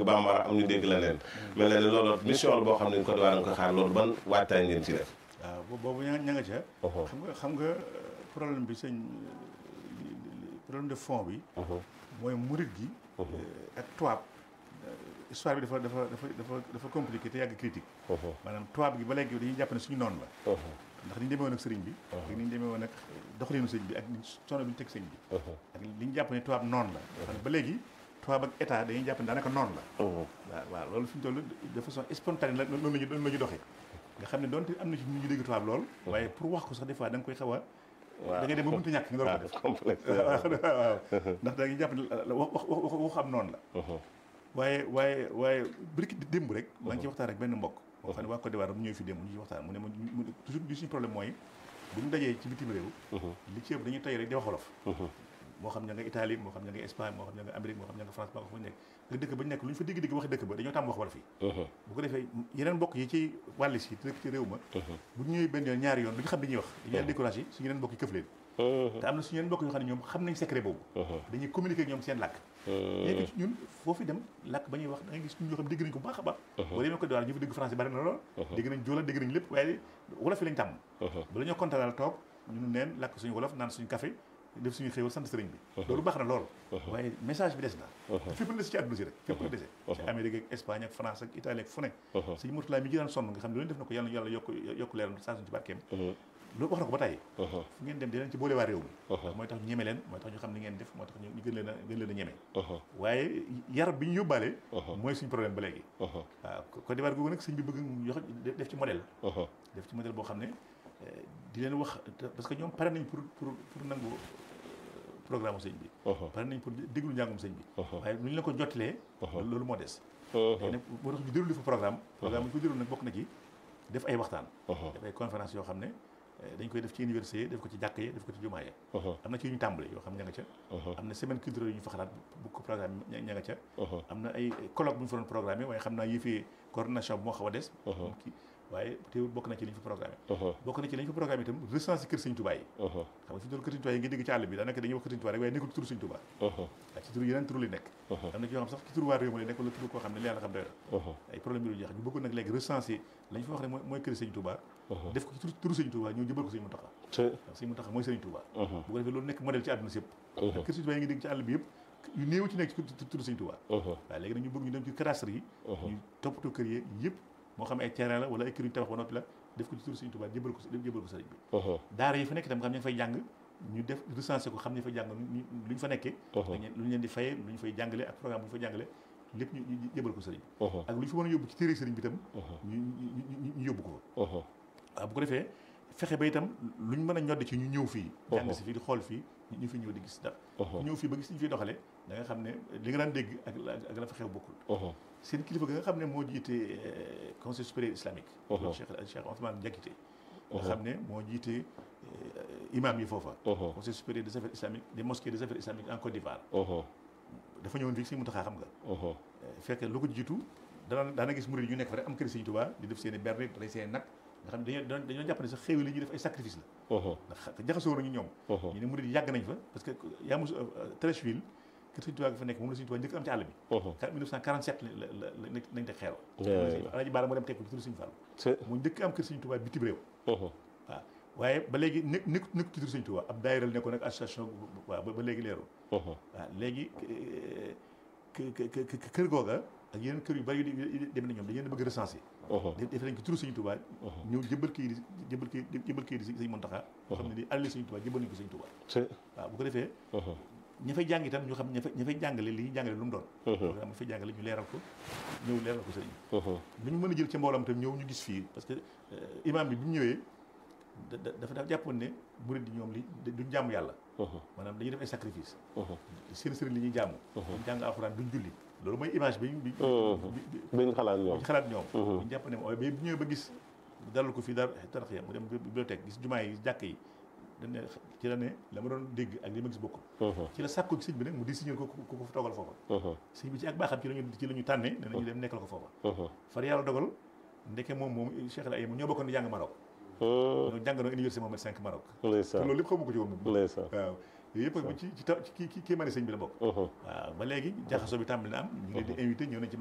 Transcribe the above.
dégg bambara am ñu dégg leneen mel na ni loolu mission la boo xam ne Côte d'Ivoire nga ko xaar loolu ban waajtaay ngeen ci def waaw boobu ña ña nga ca xam nga xam nga problème bi sëñ problème de fond bi mooy murit gi ak tubaab histoire bi dafa dafa dafa dafa dafa compliqué te yàgg critique maanaam tubaab gi ba léegi dañuy jàpp ne suñu noonu la ndax ni ñu demee woon ak sëriñ bi ak ni ñu demee woon ak doxalinu sëriñ bi ak sono bi ñu teg sëriñ bi ak li ñu jàpp ne tubaab noonu la xam ne ba léegi tubaab ak état dañuy jàpp ne daanaka noonu la waaw waaw loolu fi ñu toll de façon spontanée la noonu lañu noonu la ñu doxee nga xam ne doonte am na ci ñu dégg tubaab lool waaye pour wax ko sax des fois da nga koy xaw a da ngay dem ba mënta ñàkk nga door ko def complexe waaw ndax da ngay jàpp ne wax wax wax wax am noonu la waaye waaye waaye biriki démb rek maa ngi ci waxtaan rek benn mbokk moo xam ne waa Côte d'Ivoire mu ñëw fi démb ñu ci waxtaan mu ne ma toujours li suñu problème mooy bu ñu dajee ci bitim réew li ci ëpp dañuy tey rek di wax wolof moo xam ña nga Italie moo xam ña nga Espagne moo xam ña nga Amérique moo xam ña nga France moo xam fu ñu nekk nga dëkk ba ñu nekk lu ñu fa dégg-dégg wax dëkk ba dañoo tàmm wax wolof yi bu ko defee yeneen mbokk yi ci wàlli si te dëkk ci réew ma bu ñu ñëwee benn yoon ñaari yoon du ñu xam li ñuy wax dañuy leen découragé suñu yeneen mbokk yi këf leen te am na suñu yeneen mbokk yoo xam ne ñoom xam nañ secret boobu dañuy communiquer ak ñoom seen làkk léegi ci ñun foofu dem làkk ba ñuy wax da ngay gis ñoo xam dégg nañ ko baax a baax boo demee Côte d'Ivoire ñu fa dégg français bari na lool dégg nañ joola dégg nañ lépp waaye wolof yi lañ tàmm ba la ñoo kontaanal toog ñunu neen làkk suñu wolof naan suñu café def suñu xéewal sant sëriñ bi loolu baax na lool waaye message bi des na fépp la des ci àdduna si rek fépp la dese ci Amérique ak Espagne ak France ak Italie ak fu ne suñu Murtala mi jiraan sonn nga xam ne loolu def na ko yàlla yàlla yokk yokk leeram saa suñu ci barkeem loolu wax na ko ba tàyyi fu ngeen dem di leen ci boole waa réew mi ndax mooy tax ñu ñeme leen mooy tax ñu xam ni ngeen def mooy tax ñu gën leen a gën leen a ñeme waaye yar bi ñu yóbbaale mooy suñu problème ba léegi waaw Côte d'Ivoire googu nag sëñ bi bëgg yox def ci modèle def ci modèle boo xam ne di leen wax parce que ñoom pare nañ pour pour pour nangu programme sëñ bi pare nañ pour déglu njàngum sëñ bi waaye nu ñu la ko jottalee loolu moo des léegi nag moo tax ñu déroulé fa programme programme bu ñu ko déroulé nag bokk na ci def ay waxtaan def ay conférence yoo xam ne dañ koy def ci université def ko ci jàkk yi def ko ci jumaa yi am na ci yu ñu tàmbale yoo xam ña nga ca am na semaine culturelle yu ñu fa xalaat bu ko programme ña nga ca am na ay colloque bu ñu fa doon programme waaye xam naa yëfee coordination bi moo xaw a des kii waaye teewul bokk na ci li ñu fa programme bokk na ci li ñu fa programme itam recensé kër Sëñ Tuubaa yi xam nga fi doon kër Sëñ Tuubaa yi nga dégg ci àll bi daanaka dañuy wax kër Sëñ Tuubaa rek waaye nekkul ci turu Sëñ Tuubaa waaye ci turu yeneen turu li nekk am na ci yoo xam sax ci turu waa réew mi la nekk wala turu koo xam ne li yàlla xam doy na ay problème yi lu jeex ñu bëggoon nag léegi recensé lañ fa wax ne mooy mooy kër Sëñ Tuubaa def ko ci turu Sëñ Tuubaa ñëw jëbal ko Sëñ Muntaxa waaw Sëñ Muntaxa mooy Sëñ Tuubaa bu ko defee loolu nekk modèle ci àdduna si yëpp kër Sëñ Tuubaa yi nga dégg ci àll bi yëpp yu néew ci nekk ci turu Sëñ Tuubaa waaw léegi nag ñu bëgg ñu dem ci cadastre yi ñu toppatoo kër yi yëpp moo xam ay terrain la wala ay kër yu tabax ba noppi la def ko ci turu Sëñ Tuubaa jébal ko jébal ko sëriñ bi daara yi fa nekk itam nga xam ne fay jàng ñu def recensé ko xam ne fay jàng lu ñu fa nekkee lu ñu leen di fayee lu ñu fay jàngale ak programme bu ñu fay jàngale lépp ñu jébal ko sëriñ bi ak lu ñu fa mën a yóbbu ci téere sëriñ bi itam ñu ñu yóbbu ko fa waaw bu ko defee fexe ba itam lu ñu mën a ñoddi ci ñu ñëw fii jàng si fii di xool fii ñu fi ñëw di gis dara ñëw fii ba gis ñu fiy doxale da nga xam ne li nga daan dégg ak ak la fa xew bokkul seen kilifa ga nga xam ne moo jiite conseil supérieur islamique Cheikh Cheikh Ousmane Diakité nga xam ne moo jiite imam yi foofa conseil supérieur des affaires islamiques des mosquées des affaires islamiques en Côte d'Ivoire dafa ñëwoon fii Sëñ Muntaxa xam nga fekk lu ko jiitu dana daana gis murid yu nekk fa rek am kër Sëñ Tuubaa di def seen i berne rey seen nag nga xam ne dañoo dañoo jàpp ne sax xéew li ñuy def ay sacrifice la ndax jaxasoo nañu ñoom ñu ne murid yi yàgg nañ fa parce que yaa mus Treichville kër Sëñ Tuubaa ga fa nekk moom la Sëñ Tuubaa njëkk am ci àll bi 1947 la la nañ teg xeer Alaaji Baara moo dem teg ko ci turu Sëñ Fallu mu njëkk am kër Sëñ Tuubaa bitim réew waaw waaye ba léegi nekk nekk nekk ci turu Sëñ Tuubaa ab daayira la nekkoon ak association waaw ba léegi leerul waaw léegi kër googa ak yeneen kër yu bari yu dem na ñoom dañu leen bëgg recensé def nañ ko turu Sëñ Tuubaa ñëw jëbal kii di jëbal kii jëbal kii di Sëñ Muntaxa boo xam ne di alali Sëñ Tuubaa jëbal nañ ko Sëñ Tuubaa waaw bu ko defee ña fay jàng itam ñu xam ña fay ña fay jàngale li ñuy jàngale lu mu doon programme ñu fay jàngale ñu leeral ko ñëw leeral ko sëriñ lu ñu mën a jël ca mboolam itam ñëw ñu gis fii parce que imam bi bi mu ñëwee dafa dafa jàppoon ne murid yi ñoom li duñ jàmm yàlla maanaam dañuy def ay sacrifice seen sëriñ li ñuy jàmm duñ jàng alxuraan duñ julli loolu mooy image bi bi biñ xalaat ñoom biñ xalaat ñoom ñu jàpp ne mooy ba bu ñëwee ba gis dalal ko fii dar taraxya mu dem bibliothèque gis jumaa yi jàkk yi dañ ne ci la ne la ma doon dégg ak li ma gis bokkul ci la sàkku sëñ bi nag mu di signé ko ku ko toogal foofa sëñ bi ci ak baaxam ci lañu ci la ñu tànnee ne nañu dem nekkal ko foofa far yàlla dogal ndeke moom moom Cheikh El Ayem ñoo bokkoon di jàng Maroc ñoo jàngandoo université Mohamed V Maroc te loolu lépp xamu ko ci woon moom waaw yooyu yëpp ci ci ci kii kii mane sëñ bi la bokk waaw ba léegi jaxasoo bi tàmbali na am ñu ngi leen di invité ñëw nañ ci